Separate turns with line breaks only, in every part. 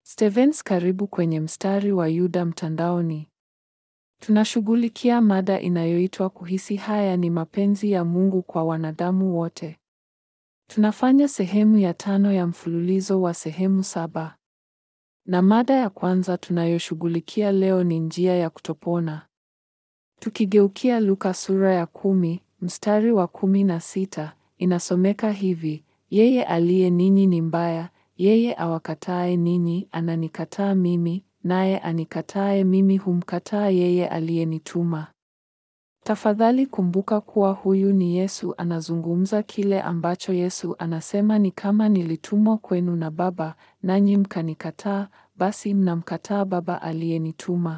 Stevens karibu kwenye mstari wa Yuda mtandaoni. Tunashughulikia mada inayoitwa kuhisi haya ni mapenzi ya Mungu kwa wanadamu wote. Tunafanya sehemu ya tano ya mfululizo wa sehemu saba. Na mada ya kwanza tunayoshughulikia leo ni njia ya kutopona. Tukigeukia Luka sura ya kumi, mstari wa kumi na sita, inasomeka hivi: Yeye aliye ninyi ni mbaya, yeye awakatae ninyi ananikataa mimi, naye anikatae mimi humkataa yeye aliyenituma. Tafadhali kumbuka kuwa huyu ni Yesu anazungumza. Kile ambacho Yesu anasema ni kama nilitumwa kwenu na Baba, nanyi mkanikataa, basi mnamkataa Baba aliyenituma.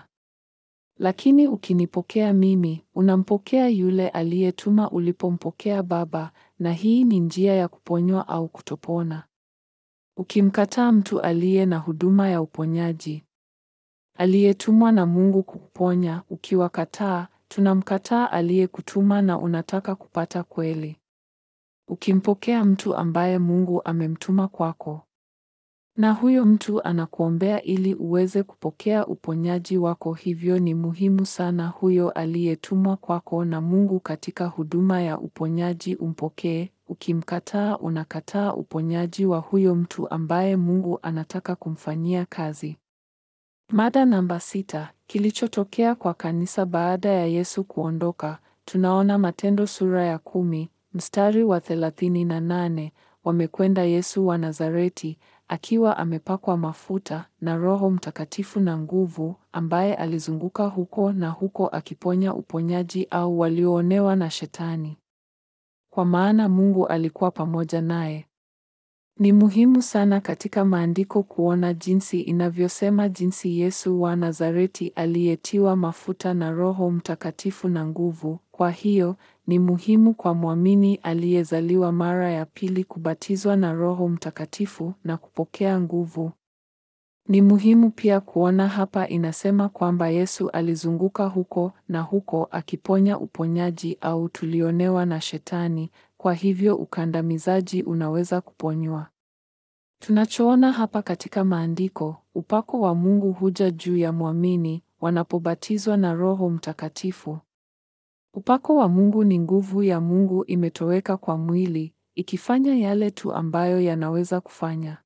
Lakini ukinipokea mimi, unampokea yule aliyetuma ulipompokea Baba, na hii ni njia ya kuponywa au kutopona. Ukimkataa mtu aliye na huduma ya uponyaji, aliyetumwa na Mungu kukuponya, ukiwakataa, tunamkataa aliyekutuma na unataka kupata kweli. Ukimpokea mtu ambaye Mungu amemtuma kwako, na huyo mtu anakuombea ili uweze kupokea uponyaji wako, hivyo ni muhimu sana huyo aliyetumwa kwako na Mungu katika huduma ya uponyaji umpokee. Ukimkataa, unakataa uponyaji wa huyo mtu ambaye Mungu anataka kumfanyia kazi. Mada namba sita: kilichotokea kwa kanisa baada ya Yesu kuondoka. Tunaona Matendo sura ya kumi mstari wa thelathini na nane. Wamekwenda Yesu wa Nazareti akiwa amepakwa mafuta na Roho Mtakatifu na nguvu, ambaye alizunguka huko na huko akiponya uponyaji au walioonewa na Shetani, kwa maana Mungu alikuwa pamoja naye. Ni muhimu sana katika maandiko kuona jinsi inavyosema jinsi Yesu wa Nazareti aliyetiwa mafuta na Roho Mtakatifu na nguvu. Kwa hiyo ni muhimu kwa mwamini aliyezaliwa mara ya pili kubatizwa na Roho Mtakatifu na kupokea nguvu. Ni muhimu pia kuona hapa inasema kwamba Yesu alizunguka huko na huko akiponya uponyaji au tulionewa na Shetani. Kwa hivyo ukandamizaji unaweza kuponywa. Tunachoona hapa katika maandiko, upako wa Mungu huja juu ya mwamini wanapobatizwa na Roho Mtakatifu. Upako wa Mungu ni nguvu ya Mungu imetoweka kwa mwili, ikifanya yale tu ambayo yanaweza kufanya.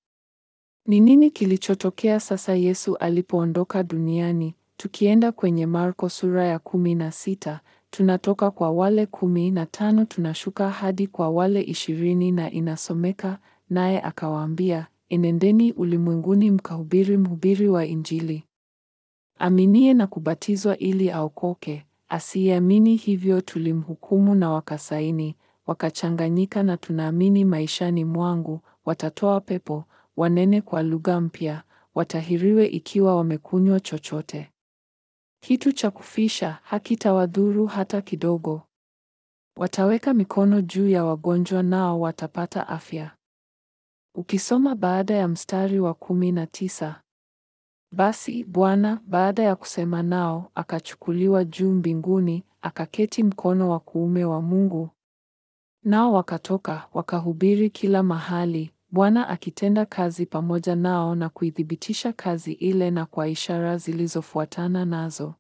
Ni nini kilichotokea sasa Yesu alipoondoka duniani? Tukienda kwenye Marko sura ya kumi na sita, tunatoka kwa wale kumi na tano tunashuka hadi kwa wale ishirini na inasomeka, naye akawaambia, enendeni ulimwenguni mkahubiri mhubiri wa Injili. Aminie na kubatizwa ili aokoke, asiyeamini hivyo tulimhukumu na wakasaini, wakachanganyika na tunaamini maishani mwangu, watatoa pepo, wanene kwa lugha mpya, watahiriwe ikiwa wamekunywa chochote. Kitu cha kufisha hakitawadhuru hata kidogo. Wataweka mikono juu ya wagonjwa nao watapata afya. Ukisoma baada ya mstari wa kumi na tisa, basi Bwana baada ya kusema nao akachukuliwa juu mbinguni, akaketi mkono wa kuume wa Mungu. Nao wakatoka wakahubiri kila mahali, Bwana akitenda kazi pamoja nao na kuithibitisha kazi ile na kwa ishara zilizofuatana nazo.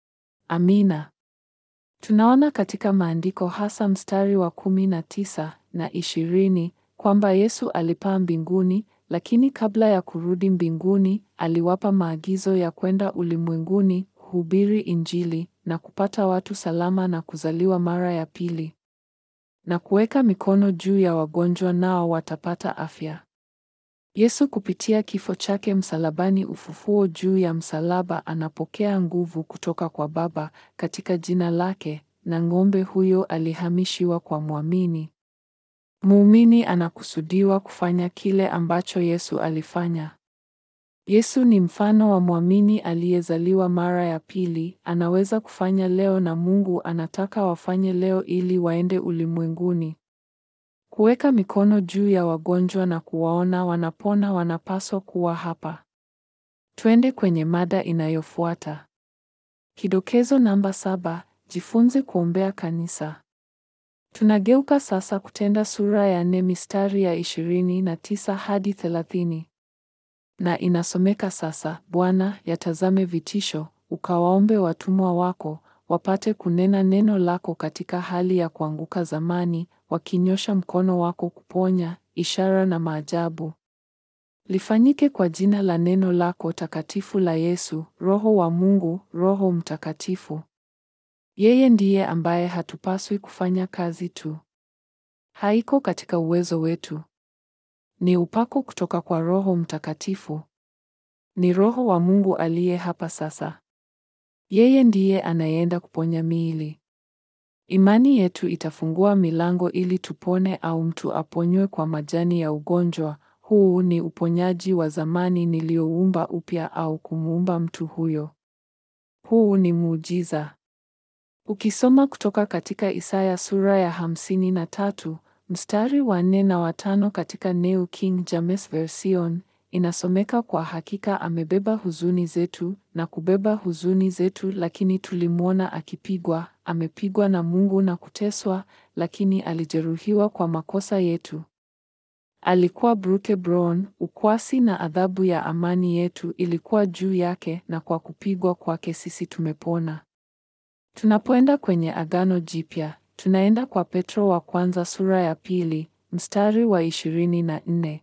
Amina. Tunaona katika maandiko hasa mstari wa kumi na tisa na ishirini kwamba Yesu alipaa mbinguni, lakini kabla ya kurudi mbinguni, aliwapa maagizo ya kwenda ulimwenguni, kuhubiri Injili na kupata watu salama na kuzaliwa mara ya pili. Na kuweka mikono juu ya wagonjwa nao watapata afya. Yesu kupitia kifo chake msalabani, ufufuo juu ya msalaba, anapokea nguvu kutoka kwa Baba katika jina lake, na ng'ombe huyo alihamishiwa kwa mwamini. Muumini anakusudiwa kufanya kile ambacho Yesu alifanya. Yesu ni mfano wa mwamini aliyezaliwa mara ya pili, anaweza kufanya leo na Mungu anataka wafanye leo ili waende ulimwenguni. Kuweka mikono juu ya wagonjwa na kuwaona wanapona wanapaswa kuwa hapa. Twende kwenye mada inayofuata. Kidokezo namba saba, jifunze kuombea kanisa. Tunageuka sasa Kutenda sura ya nne mistari ya ishirini na tisa hadi thelathini. Na inasomeka sasa: Bwana, yatazame vitisho, ukawaombe watumwa wako wapate kunena neno lako katika hali ya kuanguka zamani, wakinyosha mkono wako kuponya, ishara na maajabu. Lifanyike kwa jina la neno lako takatifu la Yesu, Roho wa Mungu, Roho Mtakatifu. Yeye ndiye ambaye hatupaswi kufanya kazi tu. Haiko katika uwezo wetu. Ni upako kutoka kwa Roho Mtakatifu. Ni Roho wa Mungu aliye hapa sasa. Yeye ndiye anayeenda kuponya miili. Imani yetu itafungua milango ili tupone au mtu aponywe kwa majani ya ugonjwa. Huu ni uponyaji wa zamani nilioumba upya au kumuumba mtu huyo. Huu ni muujiza. Ukisoma kutoka katika Isaya sura ya hamsini na tatu mstari wa nne na watano katika New King James Version inasomeka, kwa hakika amebeba huzuni zetu na kubeba huzuni zetu, lakini tulimwona akipigwa, amepigwa na Mungu na kuteswa, lakini alijeruhiwa kwa makosa yetu alikuwa broken, ukwasi na adhabu ya amani yetu ilikuwa juu yake, na kwa kupigwa kwake sisi tumepona. Tunapoenda kwenye Agano Jipya, tunaenda kwa Petro wa kwanza sura ya pili mstari wa ishirini na nne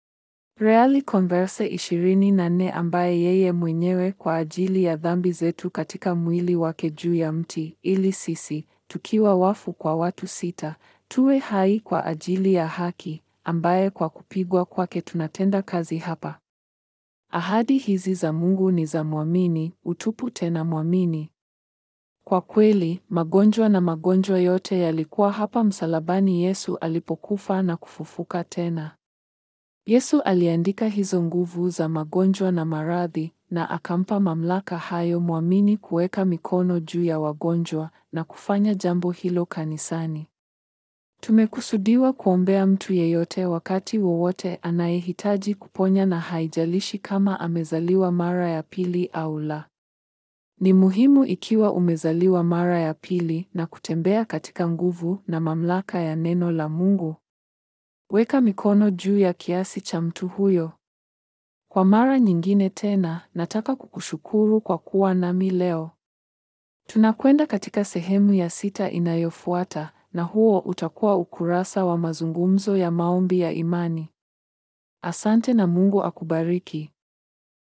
Reali Converse ishirini na nne ambaye yeye mwenyewe kwa ajili ya dhambi zetu katika mwili wake juu ya mti, ili sisi tukiwa wafu kwa watu sita tuwe hai kwa ajili ya haki ambaye kwa kupigwa kwake tunatenda kazi hapa. Ahadi hizi za Mungu ni za mwamini, utupu tena mwamini. Kwa kweli, magonjwa na magonjwa yote yalikuwa hapa msalabani Yesu alipokufa na kufufuka tena. Yesu aliandika hizo nguvu za magonjwa na maradhi na akampa mamlaka hayo mwamini kuweka mikono juu ya wagonjwa na kufanya jambo hilo kanisani. Tumekusudiwa kuombea mtu yeyote wakati wowote anayehitaji kuponya na haijalishi kama amezaliwa mara ya pili au la. Ni muhimu ikiwa umezaliwa mara ya pili na kutembea katika nguvu na mamlaka ya neno la Mungu. Weka mikono juu ya kiasi cha mtu huyo. Kwa mara nyingine tena, nataka kukushukuru kwa kuwa nami leo. Tunakwenda katika sehemu ya sita inayofuata na huo utakuwa ukurasa wa mazungumzo ya maombi ya imani. Asante na Mungu akubariki.